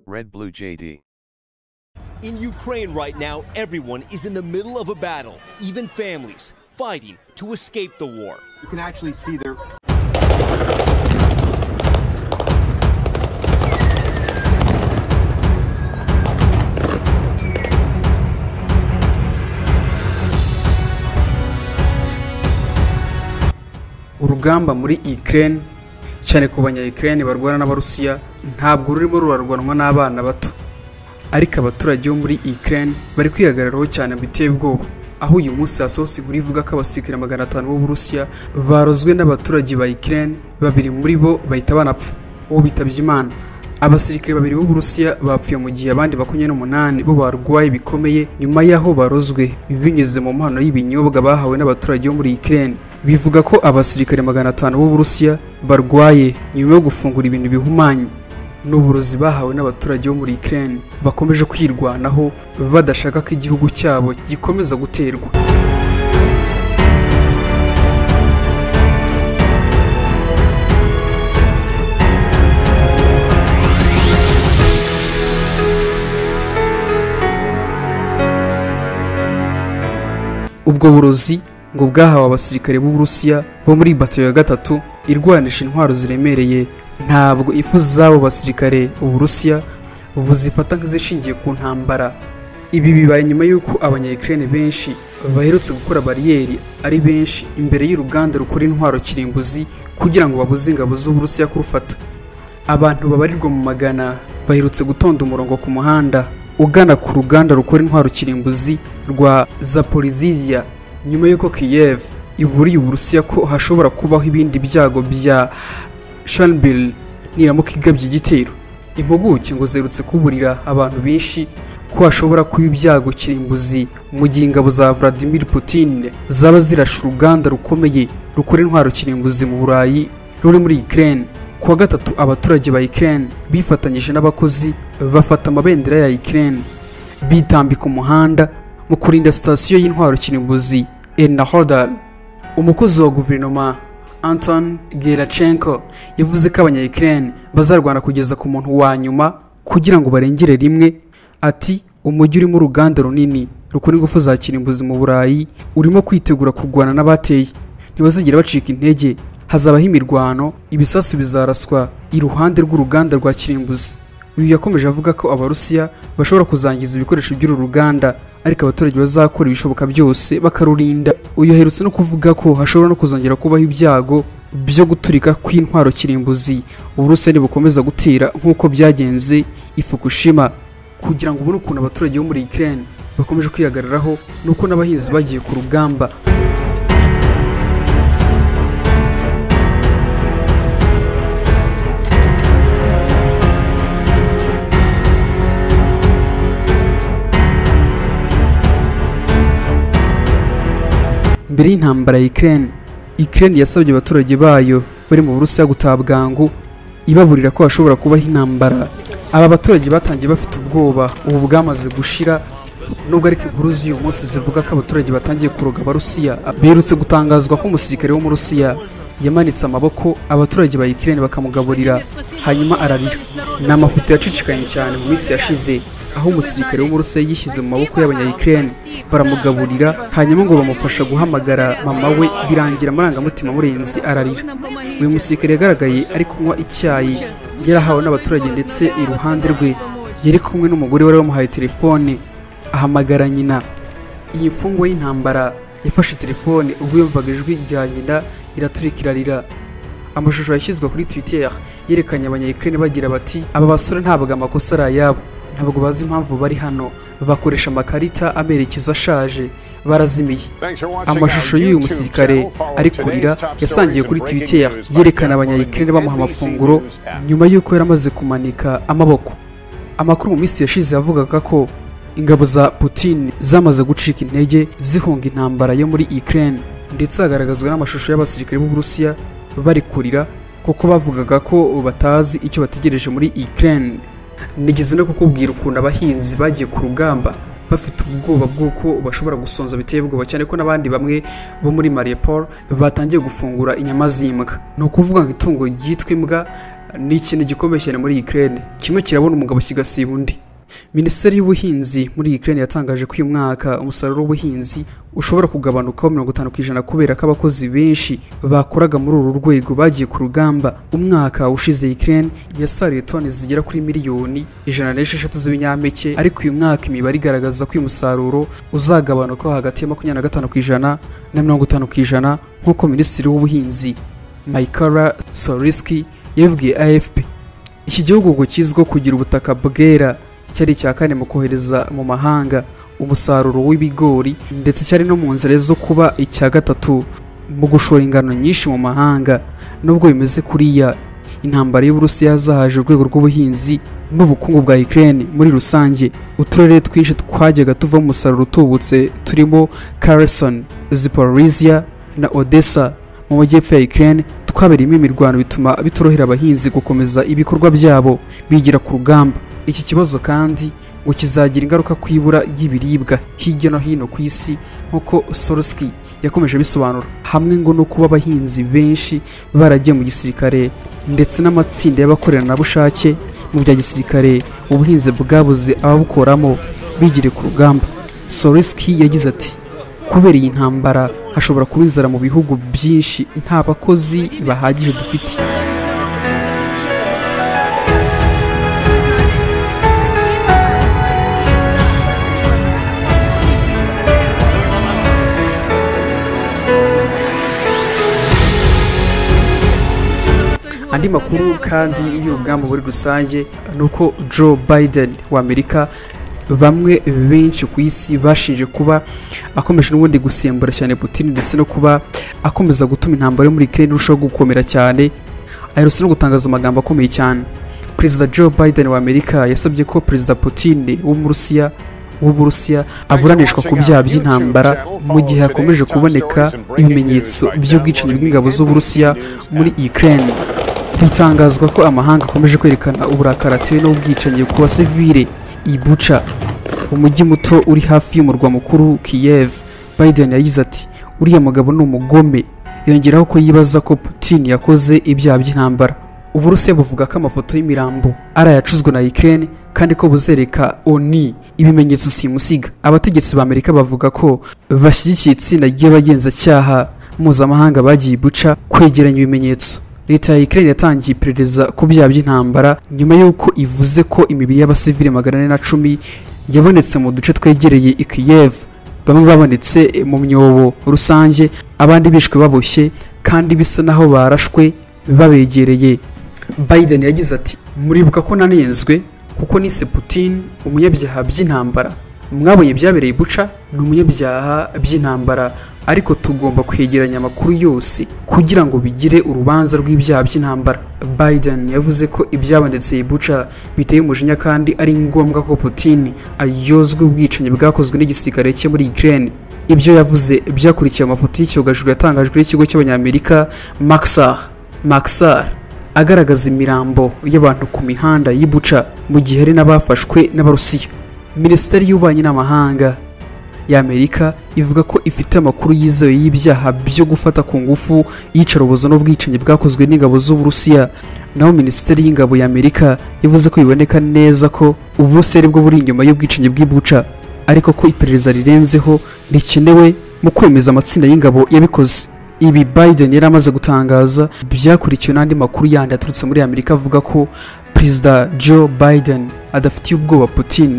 Red Blue JD. In Ukraine right now, everyone is in the middle of a battle, even families fighting to escape the war. You can actually see their urugamba muri Ukraine cyane ku banya-Ukraine barwana n'abarusiya ntabwo rurimo rurarwanwa n'abana bato ariko abaturage bo muri Ukraine bari kwihagararaho cyane biteye ubwoba aho uyu munsi hasohotse inkuru ivuga ko abasirikare magana atanu b'uburusiya barozwe n'abaturage ba Ukraine babiri muri bo bahita banapfa uwo bitabye imana abasirikare babiri b'uburusiya bapfuye mu gihe abandi makumyabiri n'umunani bo barwaye bikomeye nyuma y'aho barozwe binyuze mu mpano y'ibinyobwa bahawe n'abaturage bo muri Ukraine bivuga ko abasirikare magana atanu b'uburusiya barwaye nyuma yo gufungura ibintu bihumanye n'uburozi bahawe n'abaturage bo muri Ukraine bakomeje kwirwanaho badashaka ko igihugu cyabo gikomeza guterwa ubwo burozi ngo bwahawe abasirikare b'uburusiya bo muri bato ya gatatu irwanisha intwaro ziremereye ntabwo ifu z'abo basirikare uburusiya buzifata nk'izishingiye ku ntambara ibi bibaye nyuma y'uko abanyayikirere benshi baherutse gukora bariyeri ari benshi imbere y'uruganda rukora intwaro kirimbuzi kugira ngo babuze ingabo z'uburusiya kurufata abantu babarirwa mu magana baherutse gutonda umurongo ku muhanda ugana ku ruganda rukora intwaro kirimbuzi rwa zaporizizia nyuma y'uko kiyev iburiye uburusiya ko hashobora kubaho ibindi byago bya shanbil niramuka igabye igitero impuguke ngo zerutse kuburira abantu benshi ko hashobora kuba ibyago kirimbuzi mu gihe ingabo za vladimir putin zaba zirashe uruganda rukomeye rukora intwaro kirimbuzi mu burayi ruri muri ukraine kuwa gatatu abaturage ba ukraine bifatanyije n'abakozi bafata amabendera ya ukraine bitambika umuhanda mu kurinda sitasiyo y'intwaro kirimbuzi Erna Hodal umukozi wa guverinoma Anton Gerachenko yavuze ko abanya Ukraine bazarwana kugeza ku muntu wa nyuma kugira ngo barengere rimwe ati umujyi urimo uruganda runini rukora ingufu za kirimbuzi mu Burayi urimo kwitegura kurwana n'abateye ntibazigera bacika intege hazabaho imirwano ibisasu bizaraswa iruhande rw'uruganda rwa kirimbuzi uyu yakomeje avuga ko abarusiya bashobora kuzangiza ibikoresho by'uru ruganda ariko abaturage bazakora ibishoboka byose bakarurinda uyu aherutse no kuvuga ko hashobora no kuzongera kubaho ibyago byo guturika kw'intwaro kirimbuzi uburusiya ntibukomeza gutera nk'uko byagenze i fukushima kugira ngo ubone ukuntu abaturage bo muri ukraine bakomeje kwihagararaho nuko n'abahinzi bagiye ku rugamba mbere y'intambara ya Ukraine Ukraine yasabye abaturage bayo bari mu Burusiya gutaha bwangu ibaburira ko hashobora kubaho intambara aba baturage batangiye bafite ubwoba ubu bwamaze gushira nubwo ariko inkuru z'uyu munsi zivuga ko abaturage batangiye kuroga abarusiya berutse gutangazwa ko umusirikare wo mu Rusiya yamanitse amaboko abaturage ba Ukraine bakamugaburira hanyuma ararira ni amafoto yacicikanye cyane mu minsi yashize aho umusirikare wo mu Rusiya yishyize mu maboko y'abanyayikirere baramugaburira hanyuma ngo bamufasha guhamagara mama we birangira amarangamutima amurenze ararira uyu musirikare yagaragaye ari kunywa icyayi yarahawe n'abaturage ndetse iruhande rwe yari kumwe n'umugore wari wamuhaye telefone ahamagara nyina iyi mfungwa y'intambara yafashe telefone ubwo yumvaga ijwi rya nyina iraturika irarira amashusho yashyizwe kuri twitter yerekanye abanyayikirere bagira bati aba basore ntabwo amakosa ari ayabo ntabwo bazi impamvu bari hano bakoresha amakarita amerekezo ashaje barazimiye amashusho y'uyu musirikare ari kurira yasangiye kuri twitter yerekana abanyayikirere bamuha amafunguro nyuma y'uko yari amaze kumanika amaboko amakuru mu minsi yashize yavugaga ko ingabo za putin zamaze gucika intege zihunga intambara yo muri ukraine ndetse hagaragazwa n'amashusho y'abasirikare b'uburusiya bari kurira kuko bavugaga ko batazi icyo bategereje muri ukraine nigeze no kukubwira ukuntu abahinzi bagiye ku rugamba bafite ubwoba bw'uko bashobora gusonza biteye ubwoba cyane ko n'abandi bamwe bo muri mariupol batangiye gufungura inyama z'imbwa ni ukuvuga ngo itungo ryitwa imbwa ni ikintu gikomeye cyane muri Ukraine kimwe kirabona umugabo kigasiba undi minisiteri y'ubuhinzi muri Ukraine yatangaje ko uyu mwaka umusaruro w'ubuhinzi ushobora kugabanukaho mirongo itanu ku ijana kubera ko abakozi benshi bakoraga muri uru rwego bagiye ku rugamba umwaka ushize Ukraine yasaruye toni zigera kuri miliyoni ijana n'esheshatu z'ibinyampeke ariko uyu mwaka imibare igaragaza ko uyu musaruro uzagabanukaho hagati ya makumyabiri na gatanu ku ijana na mirongo itanu ku ijana nk'uko minisitiri w'ubuhinzi Maikara Soriski yabibwiye AFP iki gihugu ngo kizwiho kugira ubutaka bwera cyari icya kane mu kohereza mu mahanga umusaruro w'ibigori ndetse cyari no mu nzira zo kuba icya gatatu mu gushora ingano nyinshi mu mahanga nubwo bimeze kuriya intambara y'uburusiya yazahaje urwego rw'ubuhinzi n'ubukungu bwa Ukraine muri rusange uturere twinshi twajyaga tuvamo umusaruro utubutse turimo Kherson, Zaporizhia na Odessa mu majyepfo ya Ukraine twabereyemo imirwano bituma bitorohera abahinzi gukomeza ibikorwa byabo bigira ku rugamba iki kibazo kandi ngo kizagira ingaruka ku ibura ry'ibiribwa hirya no hino ku isi nk'uko Soroski yakomeje abisobanura hamwe ngo no kuba abahinzi benshi baragiye mu gisirikare ndetse n'amatsinda y'abakoreranabushake mu bya gisirikare ubuhinzi bwabuze ababukoramo bigire ku rugamba Soroski yagize ati kubera iyi ntambara hashobora kuba inzara mu bihugu byinshi nta bakozi bahagije dufite andi makuru kandi y'urugamba muri rusange ni uko joe biden wa amerika bamwe benshi ku isi bashinje kuba akomeje n'ubundi gusembura cyane Putin ndetse no kuba akomeza gutuma intambara yo muri Ukraine irushaho gukomera cyane aherutse no gutangaza amagambo akomeye cyane Perezida Joe Biden wa Amerika yasabye ko Perezida Putin w'Umurusiya w'Uburusiya aburanishwa ku byaha by'intambara mu gihe hakomeje kuboneka ibimenyetso by'ubwicanyi bw'ingabo z'Uburusiya muri Ukraine bitangazwa ko amahanga akomeje kwerekana uburakari atewe n'ubwicanyi ku basivile ibuca umujyi muto uri hafi y'umurwa mukuru kiyev biden yagize ati uriya mugabo ni umugome yongeraho ko yibaza ko putin yakoze ibyaha by'intambara uburusiya buvuga ko amafoto y'imirambo ari ayacuzwe na ukraine kandi ko buzereka oni ibimenyetso simusiga abategetsi ba amerika bavuga ko bashyigikiye itsinda ry'abagenzacyaha mpuzamahanga bagiye ibuca kwegeranya ibimenyetso leta ya Ukraine yatangiye iperereza ku byaha by'intambara nyuma y'uko ivuze ko imibiri y'abasivili magana ane na cumi yabonetse mu duce twegereye i Kiev bamwe babonetse mu myobo rusange abandi bishwe baboshye kandi bisa naho barashwe babegereye Biden yagize ati muribuka ko nanenzwe kuko nise Putin umunyabyaha by'intambara mwabonye byabereye buca ni umunyabyaha by'intambara ariko tugomba kwegeranya amakuru yose kugira ngo bigire urubanza rw'ibyaha by'intambara biden yavuze ko ibyabonetse ibuca biteye umujinya kandi ari ngombwa ko putin ayozwa ubwicanyi bwakozwe n'igisirikare cye muri ukraine ibyo yavuze byakurikiye amafoto y'icyogajuru yatangajwe n'ikigo cy'abanyamerika maxar maxar agaragaza imirambo y'abantu ku mihanda y'ibuca mu gihe hari n'abafashwe n'abarusiya minisiteri y'ububanyi n'amahanga y'amerika ivuga ko ifite amakuru yizewe y'ibyaha byo gufata ku ngufu iyicarubozo n'ubwicanyi bwakozwe n'ingabo z'uburusiya naho minisiteri y'ingabo y'amerika yavuze ko biboneka neza ko uburusiya aribwo buri inyuma y'ubwicanyi bw'ibuca ariko ko iperereza rirenzeho rikenewe mu kwemeza amatsinda y'ingabo yabikoze ibi biden yari amaze gutangaza byakurikiwe n'andi makuru yandi yaturutse muri amerika avuga ko perezida joe biden adafitiye ubwoba putin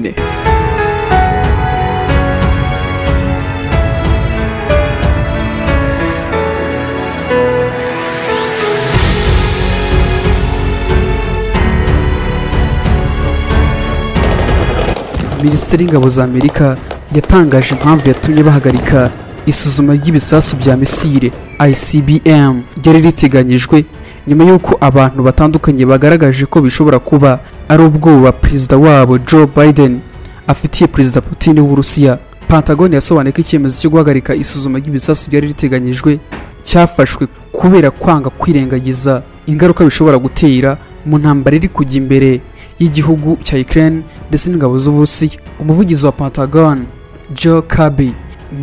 minisiteri y'ingabo za amerika yatangaje impamvu yatumye bahagarika isuzuma ry'ibisasu bya misile icbm ryari riteganyijwe nyuma y'uko abantu batandukanye bagaragaje ko bishobora kuba ari ubwoba perezida wabo joe biden afitiye perezida putin w'uburusiya pentagon yasobanuye ko icyemezo cyo guhagarika isuzuma ry'ibisasu ryari riteganyijwe cyafashwe kubera kwanga kwirengagiza ingaruka bishobora gutera mu ntambara iri kujya imbere y'igihugu cya Ukraine ndetse n'ingabo z'Uburusiya umuvugizi wa Pentagon Joe Kirby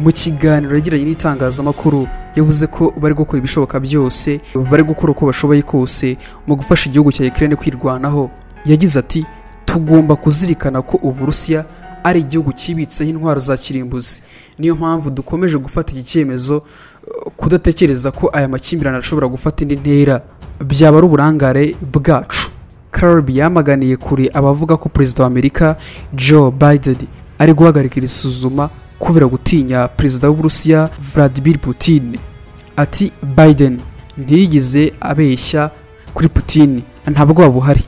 mu kiganiro yagiranye n'itangazamakuru yavuze ko bari gukora ibishoboka byose bari gukora uko bashoboye kose mu gufasha igihugu cya Ukraine kwirwanaho yagize ati tugomba kuzirikana ko uburusiya ari igihugu kibitseho intwaro za kirimbuzi niyo mpamvu dukomeje gufata iki cyemezo uh, kudatekereza ko aya makimbirane ashobora gufata indi ntera byaba ari uburangare bwacu Kirby yamaganiye kure abavuga ko perezida wa Amerika Joe Biden ari guhagarika iri suzuma kubera gutinya perezida w'Uburusiya Vladimir Putin ati Biden ntiyigeze abeshya kuri Putin nta bwoba buhari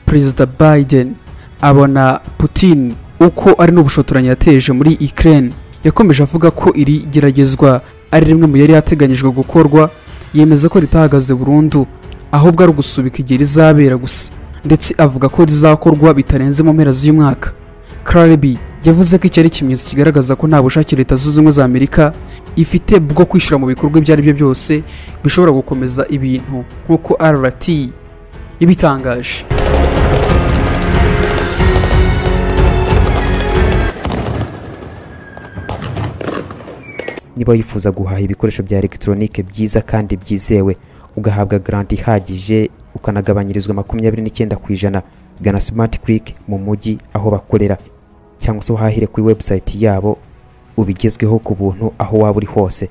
perezida Biden abona Putin uko ari n'ubushotoranyi yateje muri Ukraine yakomeje avuga ko iri geragezwa ari rimwe mu yari yateganyijwe gukorwa yemeza ko ritahagaze burundu ahubwo ari ugusubika igihe rizabera gusa ndetse avuga ko rizakorwa bitarenze mu mpera z'uyu mwaka Kirby yavuze ko iki ari ikimenyetso kigaragaza ko nta bushake leta zunze ubumwe za Amerika ifite bwo kwishyira mu bikorwa ibyo ari byo byose bishobora gukomeza ibintu nk'uko RT yabitangaje niba wifuza guhaha ibikoresho bya elegitoronike byiza kandi byizewe ugahabwa garanti ihagije ukanagabanyirizwa makumyabiri n'icyenda ku ijana gana simati kiriki mu mujyi aho bakorera cyangwa se uhahire kuri webusayiti yabo ubigezweho ku buntu aho waba uri hose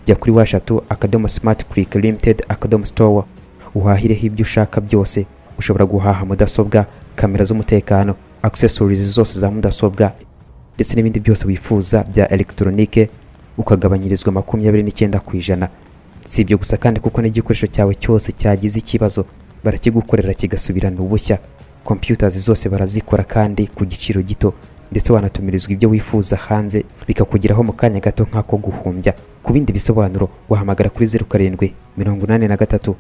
jya kuri washatu akadomo simati kiriki limitedi akadomo sitowa uhahireho ibyo ushaka byose ushobora guhaha mudasobwa kamera z'umutekano akisesorizi zose za mudasobwa ndetse n'ibindi byose wifuza bya elegitoronike ukagabanyirizwa makumyabiri n'icyenda ku ijana si ibyo gusa kandi kuko n'igikoresho cyawe cyose cyagize ikibazo barakigukorera kigasubirana ubushya kompiyutazi zose barazikora kandi ku giciro gito ndetse wanatumirizwa ibyo wifuza hanze bikakugeraho mu kanya gato nk'ako guhumbya ku bindi bisobanuro wahamagara kuri zeru karindwi mirongo inani na gatatu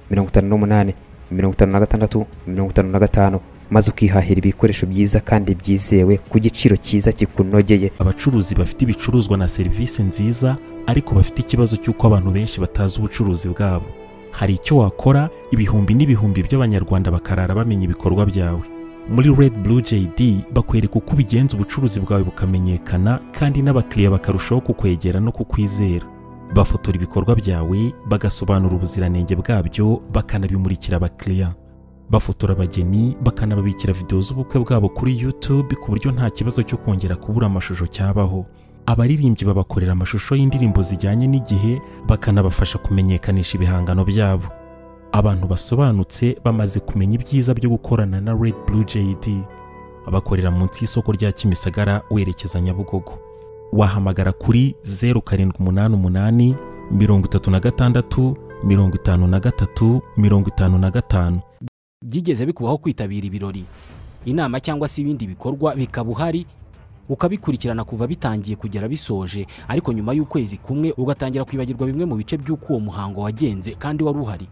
mirongo itanu n'umunani mirongo itanu na gatandatu mirongo itanu na gatanu maze ukihahira ibikoresho byiza kandi byizewe ku giciro cyiza kikunogeye abacuruzi bafite ibicuruzwa na serivisi nziza ariko bafite ikibazo cy'uko abantu benshi batazi ubucuruzi bwabo hari icyo wakora ibihumbi n'ibihumbi by'abanyarwanda bakarara bamenya ibikorwa byawe muri red blue jd bakwereka uko ubigenza ubucuruzi bwawe bukamenyekana kandi n'abakiriya bakarushaho kukwegera no kukwizera bafotora ibikorwa byawe bagasobanura ubuziranenge bwabyo bakanabimurikira abakiriya bafotora abageni bakanababikira videwo z'ubukwe bwabo kuri YouTube ku buryo nta kibazo cyo kongera kubura amashusho cyabaho abaririmbyi babakorera amashusho y'indirimbo zijyanye n'igihe bakanabafasha kumenyekanisha ibihangano byabo abantu basobanutse bamaze kumenya ibyiza byo gukorana na Red Blue JD bakorera munsi y'isoko rya Kimisagara werekeza Nyabugogo wahamagara kuri 0788 36 53 55 byigeze bikubaho kwitabira ibirori inama cyangwa se ibindi bikorwa bikaba uhari ukabikurikirana kuva bitangiye kugera bisoje ariko nyuma y'ukwezi kumwe ugatangira kwibagirwa bimwe mu bice by'uko uwo muhango wagenze kandi wari uhari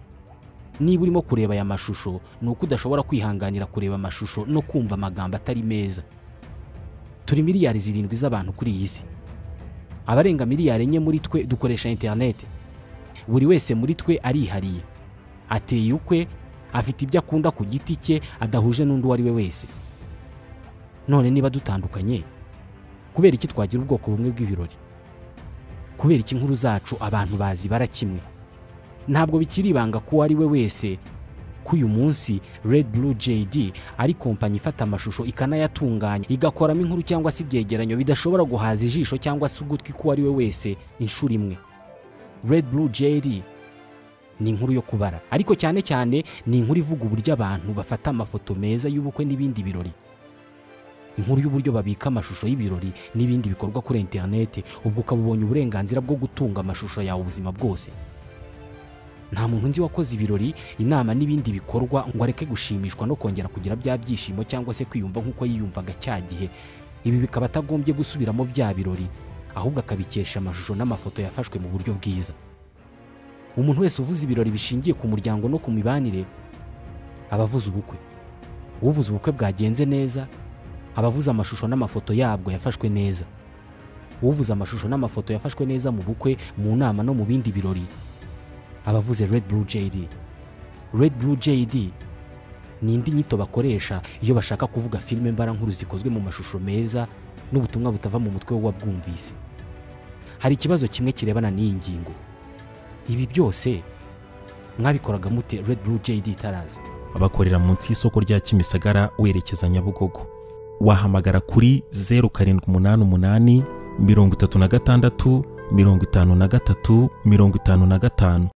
niba urimo kureba aya mashusho ni uko udashobora kwihanganira kureba amashusho no kumva amagambo atari meza turi miliyari zirindwi z'abantu kuri iyi si abarenga miliyari enye muri twe dukoresha interineti buri wese muri twe arihariye ateye ukwe afite ibyo akunda ku giti cye adahuje n'undi uwo ari we wese none niba dutandukanye kubera iki twagira ubwoko bumwe bw'ibirori kubera iki inkuru zacu abantu bazi bara kimwe ntabwo bikiri ibanga ko uwo ari we wese ko uyu munsi Red Blue JD ari kompanyi ifata amashusho ikanayatunganya igakoramo inkuru cyangwa se ibyegeranyo bidashobora guhaza ijisho cyangwa se ugutwi k'uwo ari we wese inshuro imwe Red Blue JD ni inkuru yo kubara ariko cyane cyane ni inkuru ivuga uburyo abantu bafata amafoto meza y'ubukwe n'ibindi birori inkuru y'uburyo babika amashusho y'ibirori n'ibindi bikorwa kuri interineti ubwo ukaba ubonye uburenganzira bwo gutunga amashusho yawe ubuzima bwose nta muntu nzi wakoze ibirori inama n'ibindi bikorwa ngo areke gushimishwa no kongera kugira bya byishimo cyangwa se kwiyumva nk'uko yiyumvaga cya gihe ibi bikaba atagombye gusubiramo bya birori ahubwo akabikesha amashusho n'amafoto yafashwe mu buryo bwiza umuntu wese uvuze ibirori bishingiye ku muryango no ku mibanire aba avuze ubukwe uvuze ubukwe bwagenze neza aba avuze amashusho n'amafoto yabwo yafashwe neza uvuze amashusho n'amafoto yafashwe neza mu bukwe mu nama no mu bindi birori aba avuze red blue jd red blue jd ni indi nyito bakoresha iyo bashaka kuvuga filime mbarankuru zikozwe mu mashusho meza n'ubutumwa butava mu mutwe w'uwabwumvise hari ikibazo kimwe kirebana n'iyi ngingo ibi byose mwabikoraga mute red blue jd tarazi bakorera munsi y'isoko rya kimisagara werekeza nyabugogo wahamagara kuri zeru karindwi umunani umunani mirongo itatu na gatandatu mirongo itanu na gatatu mirongo itanu na gatanu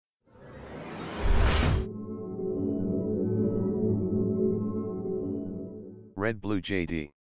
Red Blue JD.